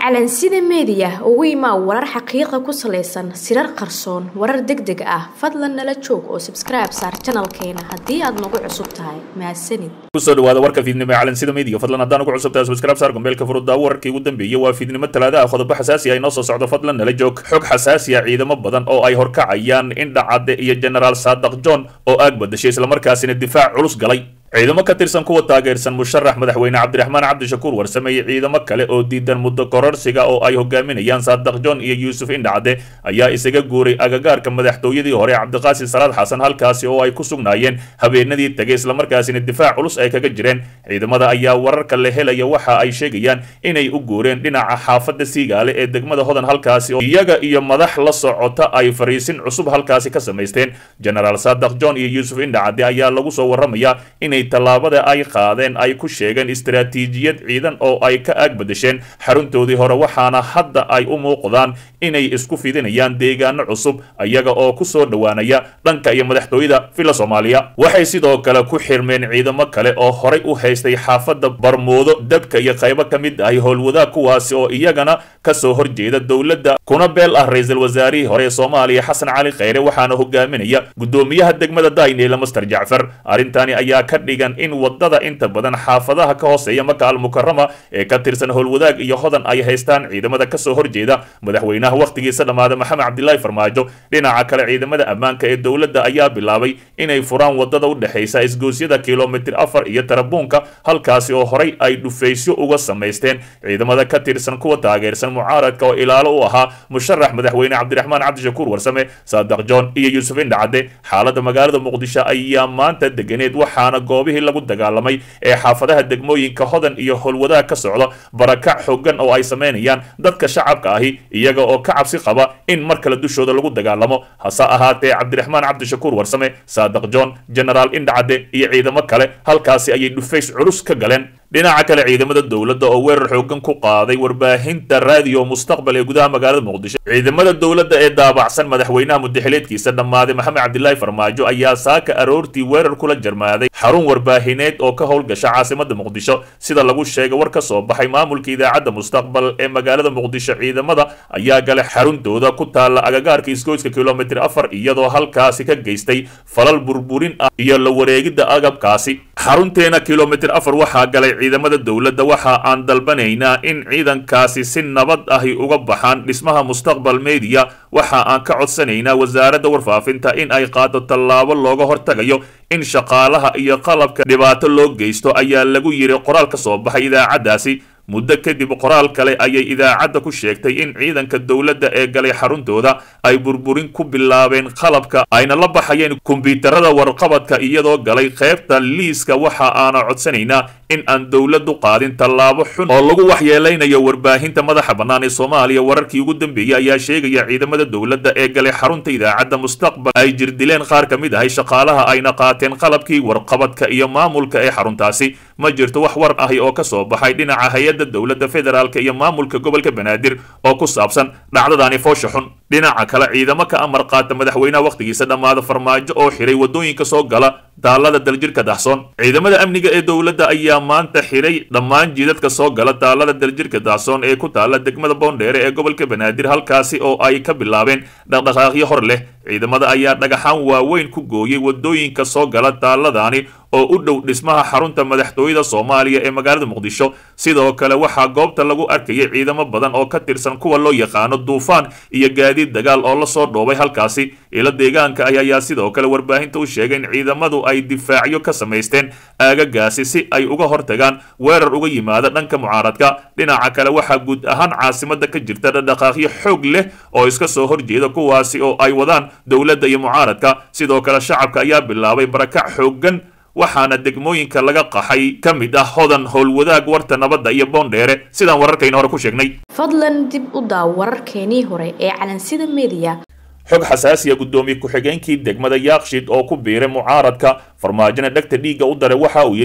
calansida meediya ugu imaa warar xaqiiqa ku salaysan sirar qarsoon warar deg deg ah fadlan nala joog oo sabskribe saar janalkeena haddii aad nagu cusub tahay mahadsanid kusoo dhawaada warka fiidnimo ee calansida meediga fadlan haddaan ugu cusub tahay subscribe saar gombeelka furudda wararkii ugu dambeeyey waa fiidnimo talaada ah qodobo xasaasi ah inoo soo socdo fadlan nala joog xog xasaasi ah ciidamo badan oo ay horkacayaan indhacadde iyo generaal saadaq john oo aag badashay islamarkaasina difaac culus galay ciidamo ka tirsan kuwa taageersan musharax madaxweyne cabdiraxmaan cabdishakuur warsame iyo ciidamo kale oo diidan muddo kororsiga oo ay hogaaminayaan saadaq john iyo yuusuf indhacde ayaa isaga guuray agagaarka madaxtooyadii hore cabdiqaasim salaad xasan halkaasi oo ay ku sugnaayeen habeenadii tegay islamarkaasina difaac culus ay kaga jireen ciidamada ayaa wararka la helaya waxa ay sheegayaan inay u guureen dhinaca xaafadda siigaale ee degmada hodan halkaasi oo iyaga iyo madax la socota ay fariisin cusub halkaasi ka samaysteen generaal saadaq john iyo yuusuf indhacde ayaa lagu soo waramayaa inay tallaabada ay qaadeen ay ku sheegeen istaraatiijiyad ciidan oo ay ka aag badasheen xaruntoodii hore waxaana hadda ay u muuqdaan inay isku fidinayaan deegaano cusub iyaga oo ku soo dhowaanaya dhanka iyo madaxtooyada villa soomaaliya waxay sidoo kale ku xirmeen ciidamo kale oo horay u haystay xaafadda barmoodo dabka iyo qaybo ka mid ahi howlwadaag kuwaasi oo iyagana kasoo horjeeda dowladda kuna beel ah ra-iisul wasaarihii hore ee soomaaliya xasan cali kheyre waxaana hogaaminaya guddoomiyaha degmada dayneyla master jacfar arrintani ayaa ka dhigan in wadada inta badan xaafadaha ka hooseeya maka almukarama ee ka tirsan howlwadaag iyo hodan ay haystaan ciidamada kasoo horjeeda madaxweynaha wakhtigiisa dhammaada maxamed cabdilaahi farmaajo dhinaca kale ciidamada ammaanka ee dowladda ayaa bilaabay inay furaan wadada u dhexaysa isgoosyada kilomitir afar iyo tarabuunka halkaasi oo horay ay dhufaysyo uga samaysteen ciidamada ka tirsan kuwa taageersan mucaaradka oo ilaalo u ahaa musharax madaxweyne cabdiraxmaan cabdishakuur warsame saadaq john iyo yuusuf indhacde xaalada magaalada muqdisho ayaa maanta deganeed waxaana goobihii lagu dagaalamay ee xaafadaha degmooyinka hodan iyo howlwadaag ka socda barakac xooggan oo ay samaynayaan dadka shacabka ahi iyaga oo ka cabsi qaba in mar kale dushooda lagu dagaalamo hase ahaatee cabdiraxmaan cabdishakuur warsame saadaq john generaal indhacade iyo ciidamo kale halkaasi ayay dhufays culus ka galeen dhinaca kale ciidamada dowladda oo weerar xoogan ku qaaday warbaahinta raadiyo mustaqbal ee gudaha magaalada muqdisho ciidamada dowladda ee daabacsan madaxweynaha mudaxileedkiisa dhammaaday maxamed cabdilaahi farmaajo ayaa saaka aroortii weerar kula jarmaaday xarun warbaahineed oo ka howlgasha caasimada muqdisho sida lagu sheegay war ka soo baxay maamulka idaacadda mustaqbal ee magaalada muqdisho ciidamada ayaa galay xaruntooda ku taalla agagaarka isgoyska kilomitir afar iyadoo halkaasi ka geystay falal burburin ah iyo la wareegidda agabkaasi xarunteena kilomitir afar waxaa galay ciidamada dowladda waxa aan dalbanaynaa in ciidankaasi si nabad ahi uga baxaan dhismaha mustaqbal mediya waxa aan ka codsanaynaa wasaaradda warfaafinta in ay qaado tallaabo looga hortagayo in shaqaalaha iyo qalabka dhibaato loo geysto ayaa lagu yiri qoraal ka soo baxay idaacaddaasi muddo kadib qoraal kale ayay idaacadda ku sheegtay in ciidanka dowladda ee galay xaruntooda ay burburin ku bilaabeen qalabka ayna la baxayeen kombyuutarada warqabadka iyadoo galay qaybta liiska waxa aana codsanaynaa in aan dowladdu qaadin tallaabo xun oo lagu waxyeelaynayo warbaahinta madaxa bannaan ee soomaaliya wararkii ugu dambeeyey ayaa sheegaya ciidamada dowladda ee galay xarunta idaacadda mustaqbal ay jirdileen qaar ka mid ahay shaqaalaha ayna qaateen qalabkii warqabadka iyo maamulka ee xaruntaasi ma jirto wax war ahi oo ka soo baxay dhinaca hay-adda dowladda federaalk iyo maamulka gobolka banaadir oo ku saabsan dhacdadaani foosha xun dhinaca kale ciidamo ka amar qaata madaxweynaha wakhtigiisa dhammaada farmaajo oo xiray waddooyinka soo gala daalada daljirka dahsoon ciidamada amniga ee dowladda ayaa maanta xiray dhammaan jiidadka soo gala daalada daljirka dahsoon ee ku taalla degmada boondheere ee gobolka banaadir halkaasi oo ay ka bilaabeen dhaqdhaqaaqyo hor leh ciidamada ayaa dhagaxaan waaweyn ku gooyey waddooyinka soo gala daaladaani oo u dhow dhismaha xarunta madaxtooyada soomaaliya ee magaalada muqdisho sidoo kale waxaa goobta lagu arkayay ciidamo badan oo ka tirsan kuwa loo yaqaano duufaan iyo gaadiid dagaal oo lasoo dhoobay halkaasi ilo deegaanka ah ayaa sidoo kale warbaahinta u sheegay in ciidamadu ay difaacyo ka samaysteen aagagaasi si ay uga hortagaan weerar uga yimaada dhanka mucaaradka dhinaca kale waxaa guud ahaan caasimada ka jirta dhaqdhaqaaqyo xoog leh oo iska soo horjeeda kuwaasi oo ay wadaan dowladda iyo mucaaradka sidoo kale shacabka ayaa bilaabay barakac xooggan waxaana degmooyinka laga qaxay ka mid ah hodan howlwadaag warta nabadda iyo boondheere sidaan wararkayna hore ku sheegnay fadlan dib u daaw wararkeenii hore ee calansida meediya xog xasaasiya guddoomiye ku-xigeenkii degmada yaakshid oo ku biiray mucaaradka farmaajona dhegta dhiigga u daray waxa uu yidhi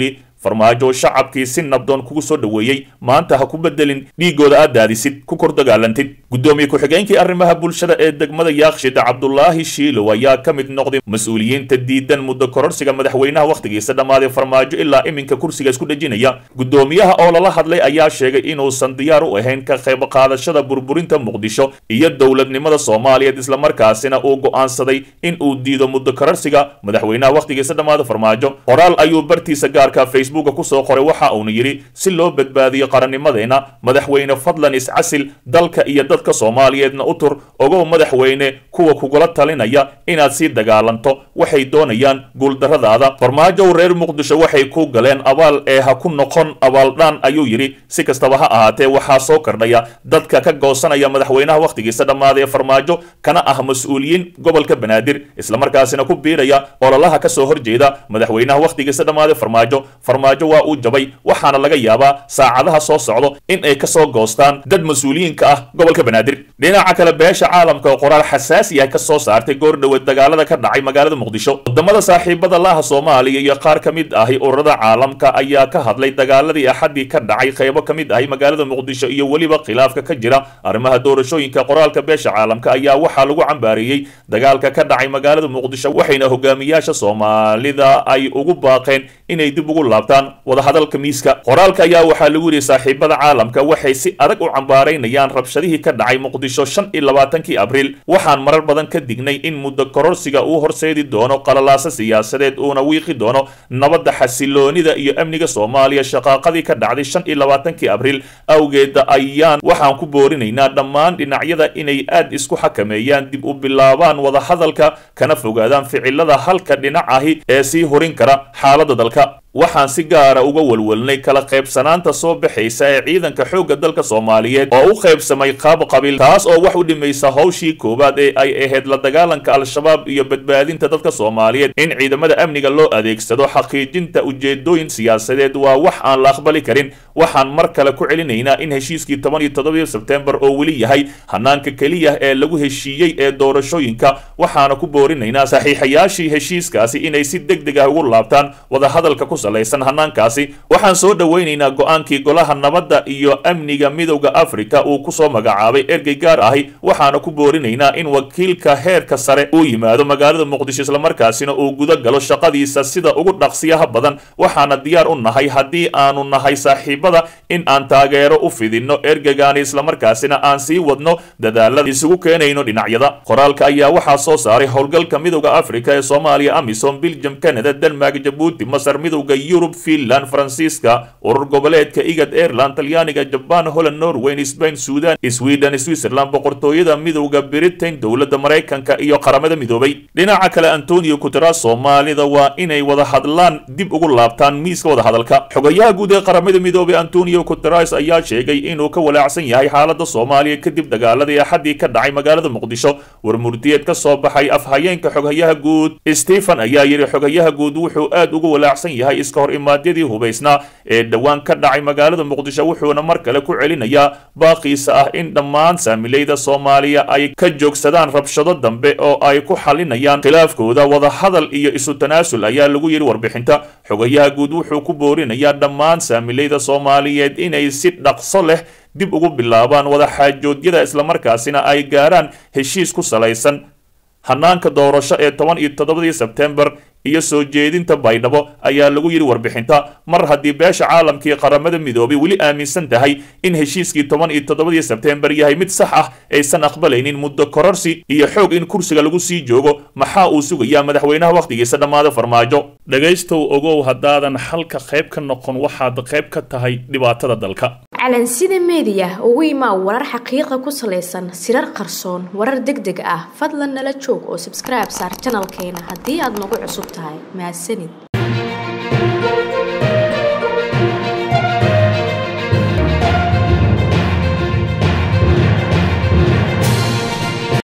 farmaajo shacabkii si nabdoon kugu soo dhoweeyey maanta ha ku bedelin dhiigooda aad daadisid ku kor dagaalantid guddoomiye ku-xigeenkii arrimaha bulshada ee degmada yaakshid cabdulaahi shiilow ayaa ka mid noqday mas-uuliyiinta diidan muddo kororsiga madaxweynaha wakhtigiisa dhammaaday farmaajo ilaa iminka kursiga isku dhejinaya guddoomiyaha oo lala hadlay ayaa sheegay inuusan diyaar u ahayn ka qayb qaadashada burburinta muqdisho iyo dowladnimada soomaaliyeed islamarkaasina uu go'aansaday in uu diido muddo kororsiga madaxweynaha wakhtigiisa dhammaada farmaajo qoraal ayuu bartiisa gaarka facebooka kusoo qoray waxa uuna yidhi si loo badbaadiyo qarannimadeenna madaxweyne fadlan iscasil dalka iyo dadka soomaaliyeedna u tur ogow madaxweyne kuwa kugula talinaya inaad sii dagaalanto waxay doonayaan guuldarradaada farmaajow reer muqdisho waxay ku galeen abaal ee ha ku noqon abaaldhaan ayuu yidhi si kastaba ha ahaatee waxaa soo kordhaya dadka ka goosanaya madaxweynaha wakhtigiisa dhammaaday ee farmaajo kana ah mas-uuliyiin gobolka banaadir islamarkaasina ku biiraya ololaha ka soo horjeeda madaxweynaha wakhtigiisa dhammaaday farmaajo farmaajo waa uu jabay waxaana laga yaabaa saacadaha soo socdo in ay kasoo goostaan dad mas-uuliyiinka ah gobolka banaadir dhinaca kale beesha caalamka oo qoraal xasaasi ah ka soo saartay goor dhoweed dagaalada ka dhacay magaalada muqdisho wadamada saaxiibada laha soomaaliya iyo qaar ka mid ahi ururada caalamka ayaa ka hadlay dagaaladii axadii ka dhacay qaybo ka mid ahi magaalada muqdisho iyo weliba khilaafka ka jira arrimaha doorashooyinka qoraalka beesha caalamka ayaa waxaa lagu cambaareeyey dagaalka ka dhacay magaalada muqdisho waxayna hogaamiyaasha soomaalida ay ugu baaqeen inay dib ugu laabtaan wadahadalka miiska qoraalka ayaa waxaa lagu yidhi saaxiibada caalamka waxay si adag u cambaaraynayaan rabshadihii ka dhacay muqdisho shan iyo labaatankii abriil waxaan marar badan ka dignay in muddo kororsiga uu horseedi doono qalalaasa siyaasadeed uuna wiiqi doono nabadda xasiloonida iyo amniga soomaaliya shaqaaqadii ka dhacday shan iyo labaatankii abriil awgeeda ayaan waxaan ku boorinaynaa dhammaan dhinacyada inay aad isku xakameeyaan dib u bilaabaan wadahadalka kana fogaadaan ficilada halka dhinac ahi ee sii horin kara xaaladda dalka waxaan si gaara uga walwalnay kala qaybsanaanta soo baxaysa ee ciidanka xoogga dalka soomaaliyeed oo u qaybsamay qaab qabiil taas oo wax u dhimaysa hawshii koowaad ee ay ahayd la dagaalanka al-shabaab iyo badbaadinta dadka soomaaliyeed in ciidamada amniga loo adeegsado xaqiijinta ujeedooyin siyaasadeed waa wax aan la aqbali karin waxaan mar kale ku celinaynaa in heshiiskii toban iyo toddobii sebtembar oo weli yahay hanaanka keliya ee lagu heshiiyey ee doorashooyinka waxaana ku boorinaynaa saxiixayaashii heshiiskaasi inay si deg deg ah ugu laabtaan wadahadalka ku salaysan hanaankaasi waxaan soo dhowaynaynaa go-aankii golaha nabadda iyo amniga midowda afrika uu kusoo magacaabay ergey gaar ahi waxaana ku boorinaynaa in wakiilka heerka sare uu yimaado magaalada muqdisho islamarkaasina uu guda galo shaqadiisa sida ugu dhaqsiyaha badan waxaana diyaar u nahay haddii aanu nahay saaxiibada in aan taageero u fidinno ergegaani islamarkaasina aan sii wadno dadaalada isugu keenayno dhinacyada qoraalka ayaa waxaa soo saaray howlgalka midowda afrika ee soomaaliya amisom biljam canada denmark jabuuti masar midowda yurub finland faransiiska urur goboleedka igad airland talyaaniga jabaan holland norweyn sbain sudan sweden switzerland boqortooyada midowda britain dowladda maraykanka iyo qaramada midoobay dhinaca kale antonio guteras soomaalida waa inay wada hadlaan dib ugu laabtaan miiska wadahadalka xogayaha guud ee qaramada midoobay antonio guteras ayaa sheegay inuu ka walaacsan yahay xaalada soomaaliya kadib dagaaladii axadii ka dhacay magaalada muqdisho war murtiyeed ka soo baxay afhayeenka xoghayaha guud stephen ayaa yidhi xogayaha guud wuxuu aad ugu walaacsan yahay iska hor imaadyadii hubaysnaa ee dhowaan ka dhacay magaalada muqdisho wuxuuna mar kale ku celinayaa baaqiisa ah in dhammaan saamilayda soomaaliya ay ka joogsadaan rabshado dambe oo ay ku xalinayaan khilaafkooda wadahadal iyo isu tanaasul ayaa lagu yidhi warbixinta xogayaha guud wuxuu ku boorinayaa dhammaan saamilayda soomaaliyeed inay si dhaqso leh dib ugu bilaabaan wadaxaajoodyada islamarkaasina ay gaaraan heshiis ku salaysan hanaanka doorasho ee toban iyo toddobadii sebtembar iyo soo jeedinta baydhabo ayaa lagu yidhi warbixinta mar haddii beesha caalamkii qaramada midoobay weli aaminsan tahay in heshiiskii toban iyo toddobadii sebtembar yahay mid sax ah aysan aqbalaynin muddo kororsi iyo xoog in kursiga lagu sii joogo maxaa uu sugayaa madaxweynaha wakhtigiisa dhammaada farmaajo dhegaystow ogow haddaadan xalka qayb ka noqon waxaad qayb ka tahay dhibaatada dalka calansida meediya ugu imaa warar xaqiiqa ku salaysan sirar qarsoon warar deg deg ah fadlan nala joog oo sabskribe saar janalkeena haddii aad nagu cusub tahay mahadsanid